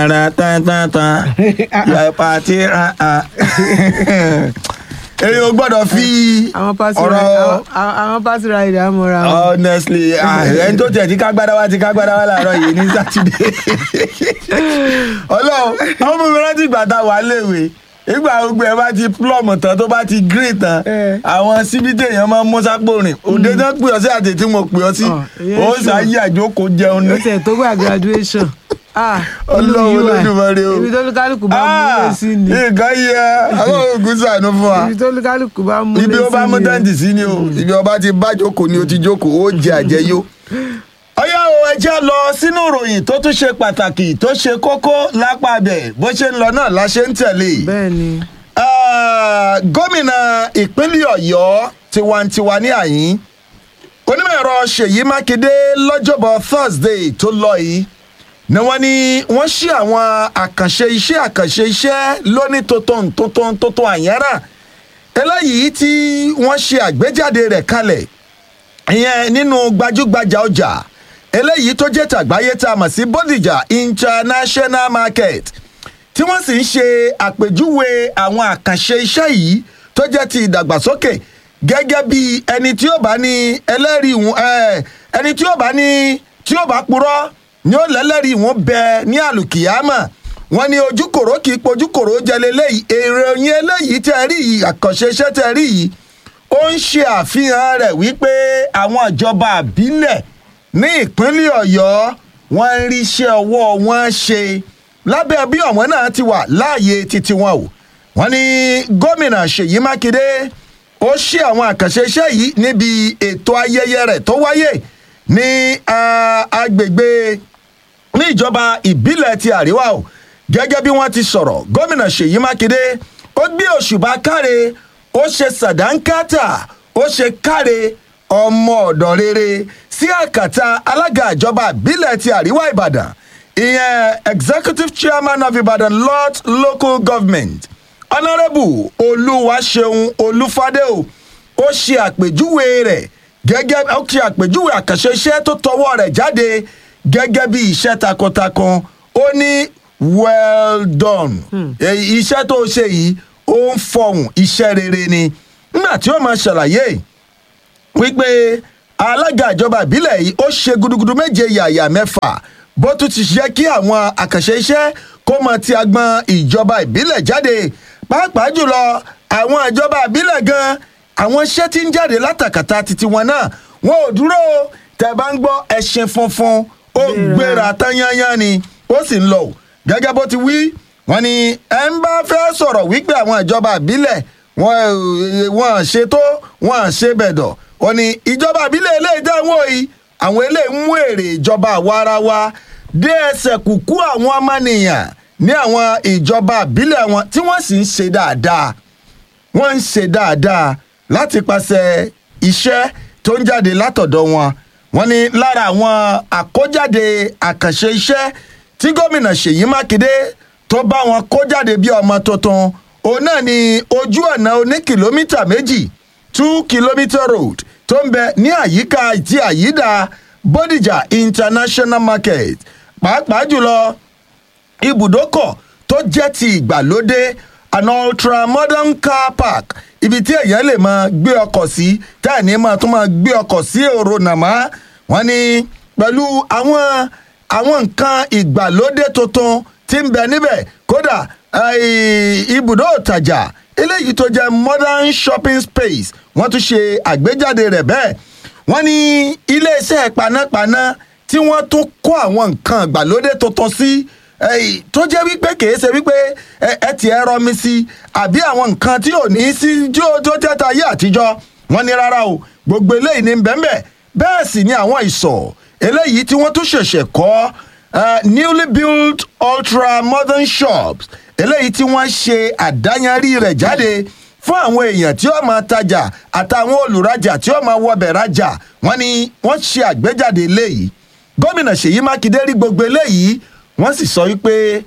Ara tan tan tan. Yà pàtí ra a. Èyí ò gbọ́dọ̀ fi àwọn pàṣẹ ọ̀rọ̀ àwọn pàṣẹ rider mọ́ra wọn. honestly ah, ẹni tó tẹ̀ tí kágbádá wá ti kágbádá wá láàárọ̀ yìí ní sátidé. Ọlọ́run àwọn ọmọ mi rántí ìgbà tá a wà léwe ìgbà gbogbo ẹ bá ti plọ̀mù tán tó bá ti green tán Eh. àwọn síbi téèyàn máa ń mú sápò rìn òde tán pè ọ́ sí àti tí mo pè ọ́ sí Ah, ìyẹn ó sure. ṣáyé àjókòó jẹun ní. ó tẹ̀ tó gbà graduation. Ah, Ọlọ́run olú UI. Olódùmarè o. ibi tó lúkálùkù bá mú Ah, ilé sí ni nǹkan yẹ àwọn oògùn sànú fún wa ibi tó lúkálùkù bá mú ilé sí ibi ni ó bá mú tẹ́ǹtì sí ni o ibi ọba ti bá jókòó ni o ti jókòó ó jẹ àjẹyó. ọyá o ẹ jẹ́ lọ sínú ìròyìn tó tún ṣe pàtàkì tó ṣe kókó lápá bẹ̀ bó ṣe ń lọ náà la ṣe ń tẹ̀lé. bẹ́ẹ̀ ni Ah, gómìnà ìpínlẹ̀ ọ̀yọ́ tiwantiwa ní àyín onímọ̀ ẹ̀rọ ṣèyí mákindé lọ́jọ́bọ̀ thursday tó lọ yìí ni wọ́n ní wọ́n ṣí àwọn àkànṣe iṣẹ́ àkànṣe iṣẹ́ lóní tuntun tuntun tuntun àyẹ́rà eléyìí tí wọ́n ṣe àgbéjáde rẹ̀ kalẹ̀ ìyẹn nínú gbajúgbajà ọjà eléyìí tó jẹ́ tàgbáyé tá a mọ̀ sí bódìjà international market tí wọ́n sì ń ṣe àpèjúwe àwọn àkànṣe iṣẹ́ yìí tó jẹ́ ti ìdàgbàsókè gẹ́gẹ́ bí ẹni tí ó bá ní ẹlẹ́rìí ìwọ̀n ẹ̀, ẹni tí ó bá ní tí ó bá purọ́ ni ó lẹ́lẹ́rìí ìwọ̀n bẹ ní àlùkìyámà wọ́n ní ojúkòrò kì í pojúkòrò jẹ lélẹ́yìí èròyìn eléyìí tẹ́ rí yìí àkànṣe iṣẹ́ tẹ́ rí yìí ó ń ṣe àfihàn rẹ̀ wípé àwọn ìjọba àbílẹ̀ ní ìpínlẹ̀ ọ̀yọ́ wọ́n ń ríṣẹ́ ọwọ́ wọn ṣe lábẹ́ bí ọ̀wọ́n náà ti wà láàyè títí wọn o wọ́n ní gómìnà ṣèyí mákindé ó ṣe àwọn àkànṣe iṣẹ́ yìí níbi ètò ayẹyẹ rẹ̀ tó wáyé ní ah, agbègbè ní ìjọba ìbílẹ̀ ti àríwá o gẹ́gẹ́ bí wọ́n ti sọ̀rọ̀ gómìnà ṣèyí mákindé ó gbé òṣùbà káre ó ṣe sàdánkátà ó ṣe káre ọmọ ọ̀dọ̀ rere sí àkàtà alága ìjọba ìbílẹ̀ ti àríwá ìbàdàn ìyẹn executive chairman of ibadan north local government honourable olúwaṣeun olúfadé o ó ṣe àpèjúwe rẹ̀ gẹ́gẹ́ ó ṣe àpèjúwe àkànṣe iṣẹ́ tó tọwọ́ rẹ̀ jáde gẹ́gẹ́ bí iṣẹ́ takuntakun ó ní well done Èyí iṣẹ́ tó ṣe yìí ó ń fọhùn iṣẹ́ rere ni nígbà tí ó máa ṣàlàyé wípé alága ìjọba ìbílẹ̀ yìí ó ṣe gudugudu méje yàyà mẹ́fà bó tún ti ṣe kí àwọn àkànṣe iṣẹ́ kó mọ ti agbọn ìjọba ìbílẹ̀ jáde pàápàá jùlọ àwọn ìjọba ìbílẹ̀ gan àwọn iṣẹ́ tí ń jáde látàkàtà titi wọn náà wọn ò dúró o. tẹ́ bá ń gbọ́ ẹṣin funfun ó gbéra tán yányán ni ó sì ń lọ o. gẹ́gẹ́ bó ti wí wọ́n ní ẹ ń bá fẹ́ sọ̀rọ̀ wípé àwọn ìjọba ìbílẹ̀ wọn ò- wọn ò ṣe tó wọn ò ṣe bẹ̀dọ̀ wọ́n ní ìjọba ìbílẹ̀ eléyìí dáhùn òyì àwọn eléyìí mú èrè ìjọba àwa ara wa dé ẹsẹ̀ kùkú àwọn ọmọnìyàn ní àwọn ìjọba ìbílẹ̀ wọn tí wọ́n sì ń ṣe dáadáa wọ́n ń ṣe dáadáa láti pàṣẹ iṣẹ́ tó ń jáde látọ̀dọ̀ wọn wọ́n ní lára àwọn àkójáde àkànṣe iṣẹ́ tí gómìnà ṣèyí mákindé tó bá wọn kó jáde bí ọmọ tuntun òun náà ni ojú ọ̀nà oní kìlómítà méjì two kilometre road tó ń bẹ ní àyíká ti àyídà bodijà international market pàápàá jùlọ ibùdókọ̀ tó jẹ́ ti ìgbàlódé an ultra modern car park ibi tí èèyàn lè máa gbé ọkọ̀ sí táì ní máa tún máa gbé ọkọ̀ sí èrò nàmá wọn ni pẹ̀lú àwọn àwọn nǹkan ìgbàlódé tuntun tí ń bẹ níbẹ̀ kódà eh, ibùdó ìtajà eléyìí tó jẹ́ modern shopping space wọ́n tún ṣe àgbéjáde rẹ̀ bẹ́ẹ̀ wọ́n ní iléeṣẹ́ panápaná tí wọ́n tún kó àwọn nǹkan ìgbàlódé tuntun sí eh, tó jẹ́ wípé kìí ṣe wípé ẹ ẹ ti ẹ rọmi sí àbí àwọn nǹkan tí ò ní sí tí ó tó jẹ́ ta ayé àtijọ́ wọ́n ní rárá o gbogbo eléyìí ní bẹ́ẹ̀ bẹ́ẹ̀ sì ni àwọn ìsọ̀ eléyìí tí wọ́n tún ṣẹ̀ṣẹ̀ kọ́ eh, newly built ultra modern shops eléyìí tí wọ́n ṣe àdáyanrí rẹ̀ jáde fún àwọn èèyàn tí ó máa tajà àtàwọn olùrajà tí ó máa wọbẹ̀ rajà wọ́n ní wọ́n ṣe àgbéjáde eléyìí gómìnà ṣèyí mákindé rí gbogbo eléyìí wọ́n sì sọ wípé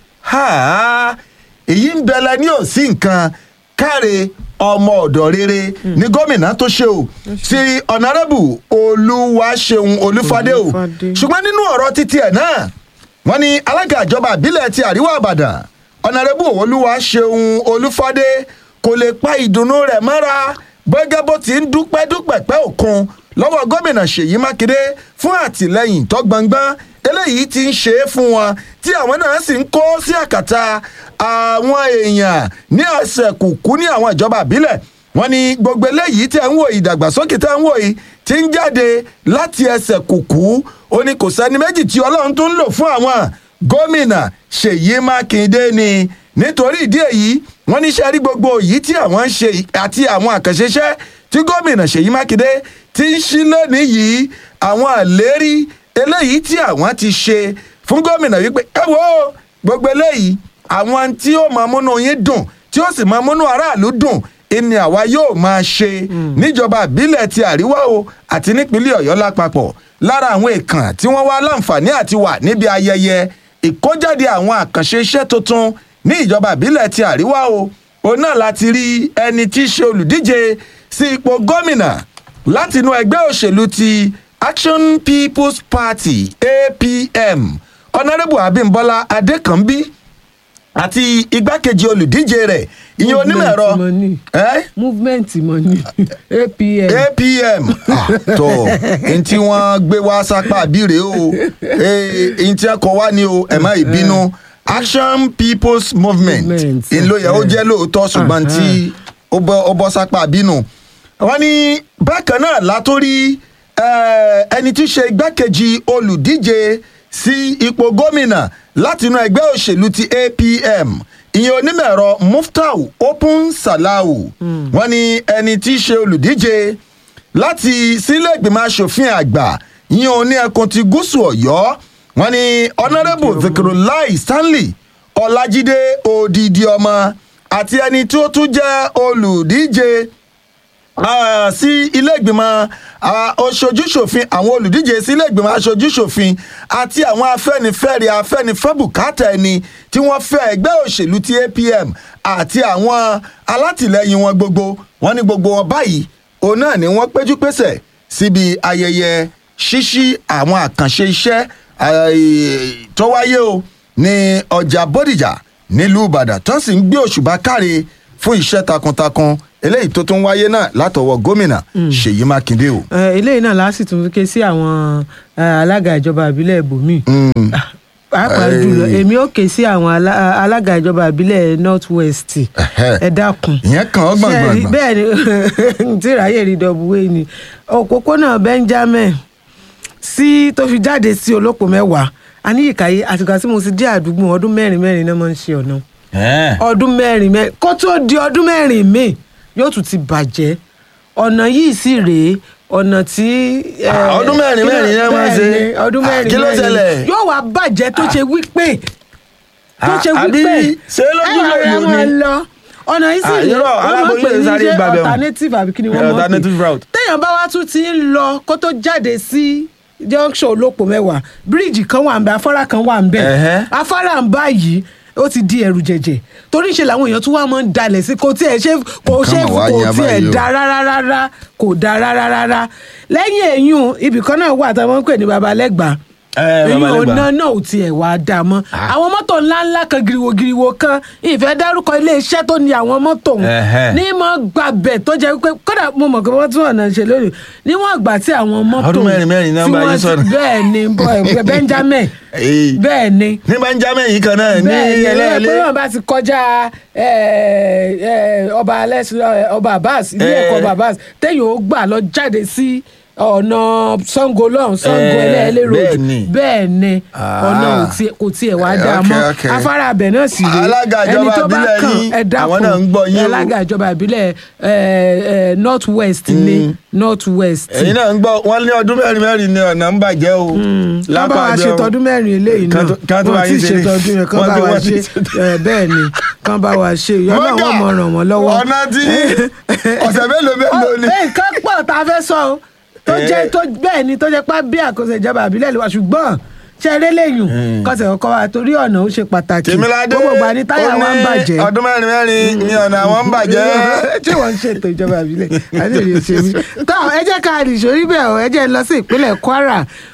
ha èyí ń bẹ̀lẹ̀ ní òsì nǹkan káre ọmọ ọ̀dọ̀ rere ní gómìnà tó ṣe o sí ọ̀nàrẹ́bù olúwaṣeun olúfadé o Olúfadé. ṣùgbọ́n nínú ọ̀rọ̀ títí ẹ̀ náà wọ́n ní alága ìjọba ìbílẹ̀ ti àríwá ìbàdàn ọ̀nàrẹ́bù olúwa ṣeun olúfádé kò lè pa ìdùnnú rẹ̀ mọ́ra gbẹ́gẹ́ bó ti ń dúpẹ́ dúpẹ́ pẹ́ òkun lọ́wọ́ gómìnà ṣèyí mákindé fún àtìlẹ́yìn tó gbọngbọ́n eléyìí ti ń ṣe é fún wọn tí àwọn náà sì ń kó sí àkàtà àwọn èèyàn ní ẹsẹ̀ kùkú ní àwọn ìjọba ìbílẹ̀ wọ́n ní gbogbo eléyìí tẹ̀ ń wò yìí ìdàgbàsókè tẹ̀ ń wò yìí ti ń jáde láti ẹsẹ̀ kùkú ó ní kò sẹ́ni méjì tí ọlọ́run tó ń lò fún àwọn gómìnà ṣèyí mákindé ni nítorí ìdí èyí wọ́n ní sẹ́rí gbogbo yìí tí àwọn ń ṣe àti àwọn àkànṣeṣẹ́ tí gómìnà ṣèyí mákindé ti ń ṣí lónìí yìí àwọn àlérí eléyìí tí àwọn ti ṣe fún gómìnà wípé ẹ wo gbogbo eléyìí àwọn tí ó máa múnú yín dùn tí ó sì máa múnú aráàlú dùn ìní àwa yóò máa ṣe níjọba ìbílẹ̀ ti àríwá o àti nípínlẹ̀ ọ̀yọ́ lápapọ̀ lára àwọn èèkàn tí wọ́n wá láǹfààní àti wà níbi ayẹyẹ ìkójáde àwọn àkànṣe iṣẹ́ tuntun ní ìjọba ìbílẹ̀ ti àríwá o òun náà láti rí ẹni tí í ṣe olùdíje sí ipò gómìnà láti inú ẹgbẹ́ òṣèlú ti action people's party apm honourable abimbola adekanbi àti igbákejì olùdíje rẹ̀ ìyẹn onímọ̀ ẹ̀rọ Movement money. ẹ́ movement money apm apm ah, tó n tí wọ́n gbé wá sápá àbírè o n tí wọ́n kọ wá ní o ẹ̀ má ìbínú action people's movement Movement, n ló yẹ ó eh. jẹ́ lóòótọ́ ṣùgbọ́n tí ó bọ́ ó bọ́ sápá àbínú. wọ́n ní bákan náà látòrí eh, ẹni tí í ṣe igbákejì olùdíje sí ipò gómìnà látinú ẹgbẹ́ òṣèlú ti apm ìyẹn onímọ̀ ẹ̀rọ muftau open salau wọ́n ní ẹni tí í ṣe olùdíje láti sílé ìgbìmọ̀ asòfin àgbà ìyẹn oní ẹkùn ti gúúsù ọ̀yọ́ wọ́n ní honourable zikirulai stanley ọlájídé odidi ọmọ àti ẹni tí ó tún jẹ́ olùdíje Ah, sí ilé ìgbìmọ̀ ah, aṣojúṣòfin àwọn olùdíje sí ilé ìgbìmọ̀ aṣojúṣòfin àti àwọn afẹ́nifẹ́re afẹ́nifẹ́bùkátà ẹni tí wọ́n fẹ́ ẹgbẹ́ òṣèlú ti apm àti àwọn alátìlẹyìn wọn gbogbo wọn ní gbogbo wọn báyìí òun náà ni wọ́n péjú pésẹ̀ síbi ayẹyẹ ṣíṣí àwọn àkànṣe iṣẹ́ ah, tó wáyé o ní ọjà bódìjà nílùú ìbàdàn tó sì ń gbé òṣùbà káre fún iṣẹ́ takuntakun eléyìí tó tún wáyé náà látọwọ́ gómìnà ṣèyí mákindé o. Eh, eléyìí náà láti tún ké sí àwọn eh, alága ìjọba ìbílẹ̀ ibòmíì pàápàá Eh. jùlọ èmi ò ké sí àwọn alá- alága ìjọba ìbílẹ̀ north west Ẹhẹ́. ẹ dákun ìyẹn kàn ọ́ Ṣé ẹ rí- gbọ̀ngbọ̀ngbọ̀n. bẹ́ẹ̀ ni tí ìráyè rí dọ̀bùwé ni òpópónà benjamin sí tó fi jáde sí olóko mẹ́wàá aníyíkáyé àtìgbà tí mo ti dé àdúgbò ọdún mẹ́rin mẹ́rin náà máa ń ṣe ọ̀nà Ẹ̀ẹ́. ọdún mẹ́rin mẹ́rin kó tó di ọdún mẹ́rin míì yóò tún ti bàjẹ́ ọ̀nà yìí sì rèé ọ̀nà tí. eh, Ah, ọdún mẹ́rin kí ló- mẹ́rin yẹn máa ń ṣe. bẹ́ẹ̀ ni, ọdún Ah, mẹ́rin kí ló mẹ́rin ṣẹlẹ̀? yóò wá bàjẹ́ tó ṣe wípé tó Ah, ṣe àbí wípé ṣé lójú ẹ wá lòlò ra ni? wọn lọ ọ̀nà yìí sì Ah, rèé irọ́, wọ́n máa ń aláboyún pè yẹn ní sáré ṣe gbàbẹ̀ wọn. alternative àbí kí ni wọ́n máa ń pè Alternative route. téèyàn bá wá tún ti ń lọ kó tó jáde sí junction olóko mẹ́wàá bíríìjì kan wà ń bẹ afárá kan wà ń bẹ Ẹ̀hẹ́. afárá ń báyìí ó ti di ẹrù jẹjẹ torí ṣe làwọn èèyàn tún wá máa ń dalẹ̀ sí kò tiẹ̀ ṣe kò Nǹkan ṣe mà wá kò yan tiẹ̀ báyìí o. da rárá rárá kò da rárá rárá lẹ́yìn èyún ibì kan náà wà táwọn ń pè ní babalẹ́gbàá Ẹ, èyí Babalẹ́gbàá. ọ̀nà náà ò tiẹ̀ wá dà mọ́ àwọn mọ́tò ńláńlá kan giriwo-giriwo kan ìfẹ́ dárúkọ iléeṣẹ́ tó ní àwọn mọ́tò Ẹ̀hẹ́. ní mọ́ gbàbẹ̀ tó jẹ́ pé kódà mo mọ̀ pé wọ́n tún ọ̀nà ṣe lónìí níwọ̀n ìgbà tí àwọn mọ́tò Ọdún mẹ́rin mẹ́rin náà tí bá yín wọ́n ti- sọ̀rọ̀. bẹ́ẹ̀ ni bọ́- benjamin Èyí. bẹ́ẹ̀ ni ní benjamin yìí kan náà ní bẹ́ẹ̀ ni ẹ ẹlẹ́ẹ̀lẹ́ pé wọ́n bá ti kọjá ẹ, ẹ, ọba alẹ́sìn ọba abbas ilé Eh. ẹ̀kọ́ ọba abbas téèyàn ó gbà lọ jáde sí ọ̀nà sango lọ́hùn sango Eh, ẹlẹ́ẹ̀lẹ́ road bẹ́ẹ̀ ni. bẹ́ẹ̀ ni Ah. ọ̀nà ò tiẹ̀- kò tiẹ̀ wá Eh, dáa okay, mọ́ okay. afárá abẹ náà sì rèé Alága ẹni ìjọba tó bá ìbílẹ̀ kàn yín, ẹ dákun àwọn náà ń gbọ́ yín o. alága ìjọba ìbílẹ̀ north west ní north west ẹ̀yin náà ń gbọ́ wọ́n ní ọdún mẹ́rin mẹ́rin ní ọ̀nà ń bàjẹ́ o. kán bá wa Lápá ṣe ọ̀dọ̀- tọdún mẹ́rin eléyìí náà Kán tó- kán tó wọ́n bá ti yín ṣe ṣe- tọdún yẹn kán wọ́n bá ti- wa wọ́n ti ṣe ṣe- ẹ, bẹ́ẹ̀ ni kán bá wa ṣe ìyá náà wọ́n mọ̀ ràn wọ́n lọ́wọ́. ọ̀nà tí ọ̀sẹ̀ mélòó mélòó ni. Ọ- ẹ, nǹkan pọ̀ tá a fẹ́ sọ o tó Eh. jẹ́ tó bẹ́ẹ̀ ni tó jẹ́ pá bí àkóso ìjọba àbílẹ̀ lè wá ṣùgbọ́n ṣe eré lẹ́yìn kọ́sẹ̀ kọ́kọ́ wa torí ọ̀nà ó ṣe pàtàkì tèmíládé gbogbo ìgbà ni táyà ó wa ń ní bàjẹ́ ọdún mẹ́rin mẹ́rin ní ọ̀nà àwọn ń bàjẹ́. ṣé wọ́n ń ṣètò ìjọba ìbílẹ̀ àti èrè òṣèlú. tó ẹ jẹ́ ká rìn sórí bẹ́ẹ̀ o ẹ jẹ́ lọ sí ìpínlẹ̀ kwara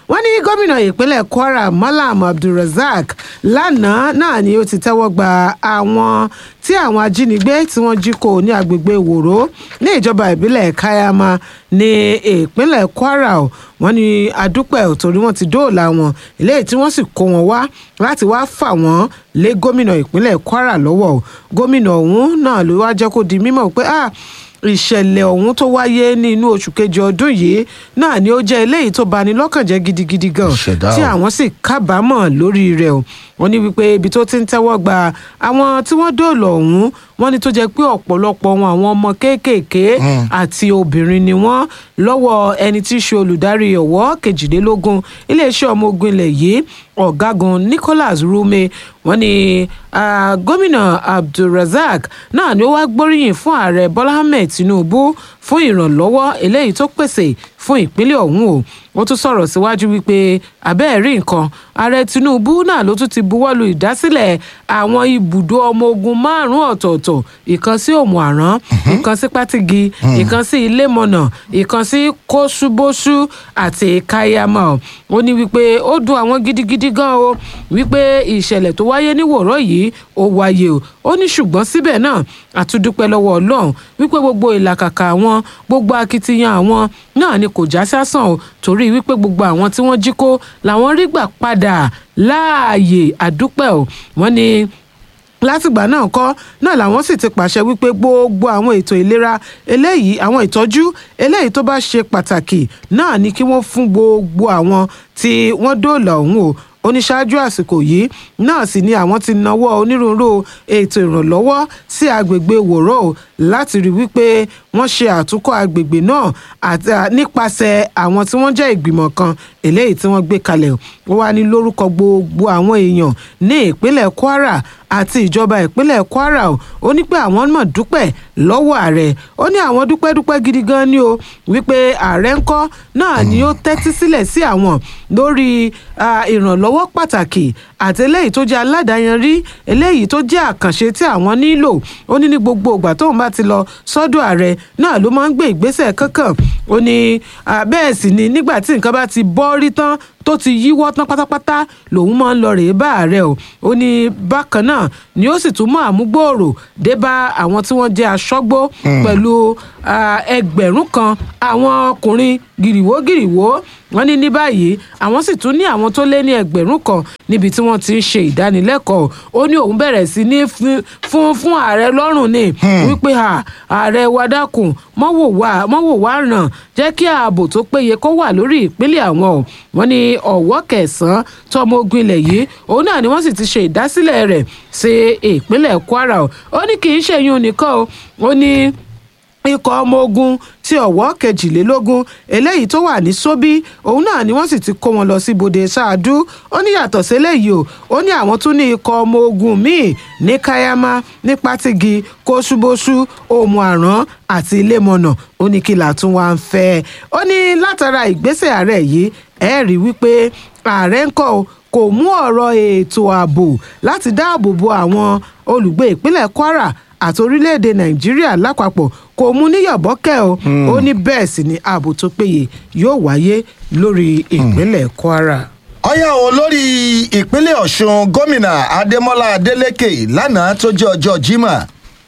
wọ́n ní gómìnà ìpínlẹ̀ kwara malam abdulrasaq lánàá náà ni ó ti tẹ́wọ́ gba àwọn tí àwọn ajínigbé tí wọ́n jí kó ní agbègbè wòró ní ìjọba ìbílẹ̀ kayama ní ìpínlẹ̀ kwara o wọ́n ní adúpẹ́ ò torí wọ́n ti dóòlà wọn eléyìí tí wọ́n sì kó wọn wá láti wá fà wọ́n lé gómìnà ìpínlẹ̀ kwara lọ́wọ́ o gómìnà ọ̀hún náà ló wá jẹ́ kó di mímọ̀ pé ah ìṣẹ̀lẹ̀ ọ̀hún tó wáyé ní inú oṣù kejì ọdún yìí náà ni ó jẹ́ eléyìí tó bani lọ́kàn jẹ́ gidigidi gan Ìṣẹ̀dá tí o. àwọn sì kábàámọ̀ lórí rẹ̀ o wọ́n ní wípé ibi tó ti ń tẹ́wọ́ gba àwọn tí wọ́n dóòlà ọ̀hún wọ́n ní tó jẹ́ pé ọ̀pọ̀lọpọ̀ wọn àwọn ọmọ kéékèèké àti obìnrin ni wọ́n lọ́wọ́ ẹni tí í ṣe olùdarí ọ̀wọ́ kejìlélógún iléeṣẹ́ ọmọ ogun ilẹ̀ yìí ọ̀gágun nicholas rume wọ́n ní ah, gómìnà abdulrasaq náà ni ó wá gbóríyìn fún ààrẹ bọ́lá ahmed tinubu fún ìrànlọ́wọ́ eléyìí tó pèsè fún ìpínlẹ̀ ọ̀hún o ó tún sọ̀rọ̀ síwájú wípé abẹ́ẹ̀ rí nǹkan ààrẹ tinubu náà ló tún ti buwọ́lu ìdásílẹ̀ àwọn ibùdó ọmọ ogun márùn-ún ọ̀tọ̀ọ̀tọ̀ ìkan sí òmù àrán ìkan sí pátigi ìkan sí ilémọ̀nà ìkan sí kóṣubóṣu àti káyámà ó ní wípé ó dùn àwọn gidigidi gan o wípé ìṣẹ̀lẹ̀ tó wáyé ní wòró yìí ó wáyé o ó ní ṣùgbọ́n síbẹ̀ náà àtúndúpẹ́ lọ́wọ́ ọlọ́run wípé gbogbo ìlàkàkà àwọn gbogbo akitiyan àwọn náà ni kò já sásán o torí wípé gbogbo àwọn tí wọ́n jí kó làwọn rí gbà padà láàyè àdúpẹ́ o wọ́n ní látìgbà náà kọ́ náà làwọn sì ti pàṣẹ wípé gbogbo àwọn ètò ìlera eléyìí àwọn ìtọ́jú eléyìí tó bá ṣe pàtàkì náà ni kí wọ́n fún gbogbo àwọn tí wọ́n dóòlà ọ̀hún o oníṣáájú àsìkò yìí náà sì ni àwọn ti nawọ́ onírúurú ètò ìrànlọ́wọ́ sí agbègbè wòró o láti rí wípé wọ́n ṣe àtúnkọ́ agbègbè náà àti à, nípasẹ̀ àwọn tí wọ́n jẹ́ ìgbìmọ̀ kan eléyìí tí wọ́n gbé kalẹ̀ ó wá ní lórúkọ gbogbo àwọn èèyàn ní ìpínlẹ̀ kwara àti ìjọba ìpínlẹ̀ kwara o ó ní pé àwọn mọ̀ dúpẹ́ lọ́wọ́ ààrẹ ó ní àwọn dúpẹ́ dúpẹ́ gidi gan ni o wípé ààrẹ ńkọ́ náà ni ó tẹ́tí sílẹ̀ sí àwọn lórí ah, ìrànlọ́wọ́ pàtàkì àti eléyìí tó jẹ́ aládàáyanrí eléyìí tó jẹ́ àkànṣe tí àwọn nílò ó ní ní gbogbo ìgbà tóun bá ti lọ sọ́dọ̀ ààrẹ náà ló máa ń gbé ìgbésẹ̀ kankan ó ní ah, bẹ́ẹ̀ sì ni nígbà tí nǹkan bá ti bọ́ rí tán tó ti yíwọ́ tán pátápátá lòun máa ń lọ rèé bá ààrẹ o ó ní bákan náà ni ó sì tún mọ àmúgbòòrò dé bá àwọn tí wọ́n jẹ́ aṣọ́gbó pẹ̀lú ah, ẹgbẹ̀rún kan àwọn ọkùnrin gìrìwó gìrìwó wọ́n ní ní báyìí àwọn sì tún ní àwọn tó lé ní ẹgbẹ̀rún kan níbi tí wọ́n ti ń ṣe ìdánilẹ́kọ̀ọ́ ó ní òun bẹ̀rẹ̀ sí ní fún- fún fún ààrẹ lọ́rùn ni wípé à, ààrẹ wa dákun mọ́wò wá mọ́wò wá ràn jẹ́ kí ààbò tó péye kó wà lórí ìpínlẹ̀ àwọn o wọ́n ní ọ̀wọ́ kẹsàn-án tọmọ ogun ilẹ̀ yìí òun náà ni wọ́n sì ti ṣe ìdásílẹ̀ rẹ̀ sí ìpínlẹ̀ kwara o ó ní kì í ṣe yún nìkan o ó ní ikọ̀ ọmọ ogun ti ọ̀wọ́ kejìlélógún eléyìí tó wà ní sóbí òun náà ni wọ́n sì ti kó wọn lọ sí ibodè ṣáàdú ó ní yàtọ̀ sílẹ̀yìí o ó ní àwọn tún ní ikọ̀ ọmọ ogun míì ní káyámá ní pátigi kóṣubóṣu òmù àrán àti ilémọ̀nà ó ní kí làtún wá ń fẹ́ ó ní látara ìgbésẹ̀ ààrẹ yìí ẹ rí wípé ààrẹ ń kọ́ o kò mú ọ̀rọ̀ ètò ààbò láti dáàbò bo àwọn olùgbé ìpínlẹ̀ kwara àti orílẹ̀-èdè nàìjíríà lápapọ̀ kò mú níyàbọ́kẹ́ o ó ní bẹ́ẹ̀ sì ni ààbò tó péye yóò wáyé lórí ìpínlẹ̀ kwara. ọyá o lórí ìpínlẹ̀ ọ̀ṣun gómìnà adémọlá adélèké lánàá tó jẹ́ ọjọ́ jimá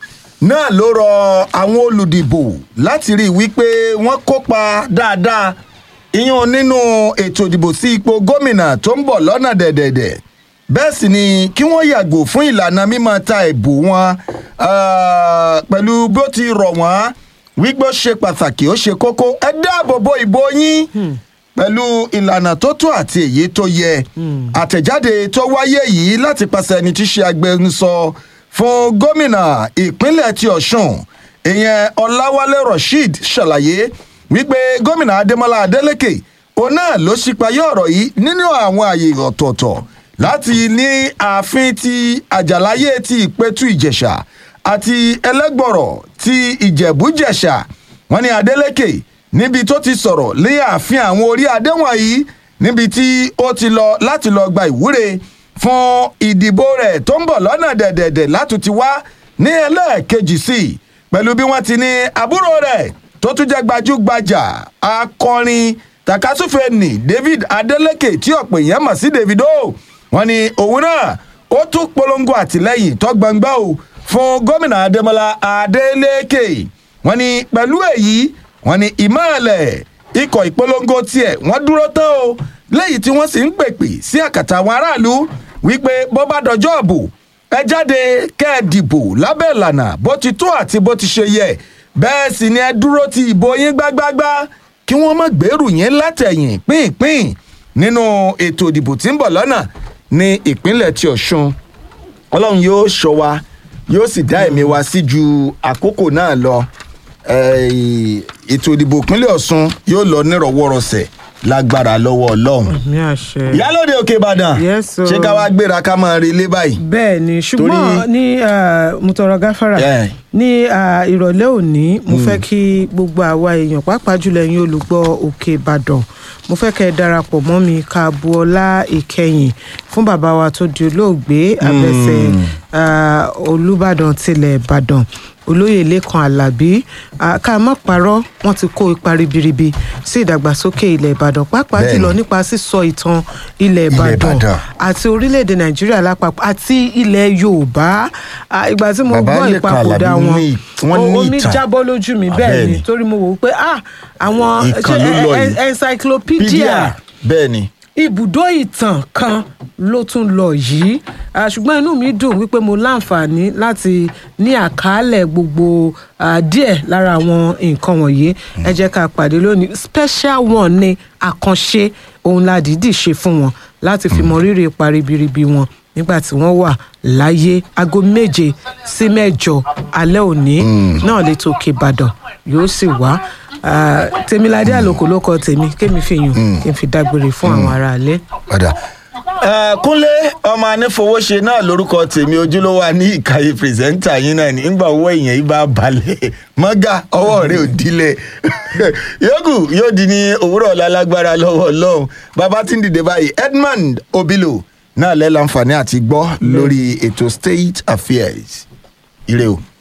náà ló rọ àwọn olùdìbò láti rí i wípé wọ́n kópa dáadáa ìyún nínú ètò ìdìbò sí ipò gómìnà tó ń bọ̀ lọ́nà dẹ̀dẹ̀dẹ̀ bẹ́ẹ̀ sì ni kí wọ́n yàgò fún ìlànà mímọ́ ta ìbò wọn ah, pẹ̀lú bó ti rọ̀ wọ́n wípé ó ṣe pàtàkì ó ṣe kókó ẹ dáàbò bo ìbò yín pẹ̀lú ìlànà tó tó àti èyí tó yẹ àtẹ̀jáde tó wáyé yìí láti pàṣẹ ẹni tí í ṣe agbẹnusọ fún gómìnà ìpínlẹ̀ ti ọ̀ṣun ìyẹn ọláwálé rasheed ṣàlàyé wípé gómìnà adémọlá adélèké òun náà ló ṣípayé ọ̀rọ̀ yìí nínú àwọn àyè ọ̀tọ̀ọ̀tọ̀ láti ní ààfin ti àjàláyé ti ìpẹ́tù ìjẹ̀ṣà àti ẹlẹ́gbọ̀rọ̀ ti ìjẹ̀bújẹ̀ṣà wọn ní adélèké níbi tó ti sọ̀rọ̀ lé ààfin àwọn orí adé wọ̀nyí níbi tí ó ti lọ láti lọ gba ìwúre fún ìdìbò rẹ̀ tó ń bọ̀ lọ́nà dẹ̀dẹ̀dẹ̀ látún ti wá ní ẹlẹ́ẹ̀kejì sí i pẹ̀lú bí wọ́n ti ní àbúrò rẹ̀ tó tún jẹ́ gbajúgbajà akọrin takasúfè ní david adeleke tí ọ̀pọ̀ èèyàn mọ̀ sí davido wọ́n ní òun náà ó tún polongo àtìlẹ́yìn tó gbangba o fún gómìnà adémọlá adeleke wọ́n ní pẹ̀lú èyí wọ́n ní ìmọ̀ọ́lẹ̀ ikọ̀ ìpolongo tiẹ̀ wọ́n dúró tán o lẹ́yìn tí wọ́n sì ń pèpè sí àkàtà àwọn aráàlú wípé bó bá dọjọ́ ọ̀bù ẹ jáde kẹ́ ẹ dìbò lábẹ́ ìlànà bó ti tó àti bó ti ṣe yẹ bẹ́ẹ̀ sì ni ẹ dúró ti ìbò yín gbágbágbá kí wọ́n má gbèrú yín látẹ̀yìn pínpín nínú ètò ìdìbò tí ń bọ̀ lọ́nà ní ìpínlẹ̀ ti ọ̀ṣun ọlọ́run yóò ṣọ́ wa yóò sì dá ẹ̀mí wa sí ju àkókò náà lọ Eh, ètò ìdìbò ìpínlẹ̀ ọ̀ṣun yóò lọ nírọ̀wọ́rọ̀sẹ̀ lágbára lọ́wọ́ ọlọ́run ní àṣẹ. ìyálòde òkè ìbàdàn Yes, o. ṣé ká wá gbéra ká máa relé báyìí. bẹ́ẹ̀ ni ṣùgbọ́n Torí- ní ah, mutọrọ gáfárà Yeah. ní ah, ìrọ̀lẹ́ òní mo fẹ́ kí gbogbo àwa èèyàn pàápàá jùlọ ẹ̀yin olùgbọ́ òkè ìbàdàn mo fẹ́ kẹ́ ẹ darapọ̀ mọ́ mi ká bu ọlá ìkẹyìn fún bàbá wa tó di olóògbé abẹ́sẹ̀ ah, olùbàdàn tilẹ̀ ìbàdàn olóyè lẹ́kan alábí ah, ká má parọ́ wọ́n ti kó ipa ribiribi sí ìdàgbàsókè ilẹ̀ ìbàdàn pàápàá Bẹ́ẹ̀ni. jùlọ nípa sísọ ìtàn ilẹ̀ ìbàdàn Ìbàdàn. àti orílẹ̀-èdè nàìjíríà lápapọ̀ àti ilẹ̀ yorùbá Ah, ìgbà tí mo Bàbá gbọ́ Lékan ìpapòdà Àlàbí wọn ní- wọ́n ní omi ìtàn. jábọ́ lójú mi Ah, bẹ́ẹ̀ bẹ́ẹ̀ ni ni. torí mo wò ó pé ah àwọn Ìkan ṣe ló lọ en- yìí. en- encyclopedia pídíà bẹ́ẹ̀ ni ibùdó ìtàn kan ló tún lọ yìí Ah, ṣùgbọ́n inú mi dùn wípé mo láǹfààní láti ní àkàálẹ̀ gbogbo ah, díẹ̀ lára àwọn nǹkan wọ̀nyí ẹ jẹ́ ká pàdé lónìí special one ni àkànṣe ohun la dìídì ṣe fún wọn láti fi mọ rírì ipa ribiribi wọn nígbà tí wọ́n wà láyé aago méje sí mẹ́jọ alẹ́ òní náà lè tó òkè ìbàdàn yóò sì wá Ah, tèmiládé àlòkò ló kọ tèmi kémi fi yùn kí n fi dágbére fún àwọn aráalé. padà. kúnlé ọmọ anífowóṣe náà lórúkọ tèmi ojúlówó wa ní ìkàyè pírẹsẹ́ńtà yín náà nígbà owó èèyàn yìí bá balẹ̀ mọ́gà ọwọ́ rẹ̀ ò dílé yòókù yóò di ní òwúrọ̀ ọ̀la lágbára lọ́wọ́ ọlọ́run bàbá tí ń dìde báyìí edmond obilo náà lẹ́ láǹfààní àti gbọ́ lórí ètò state affairs ire o.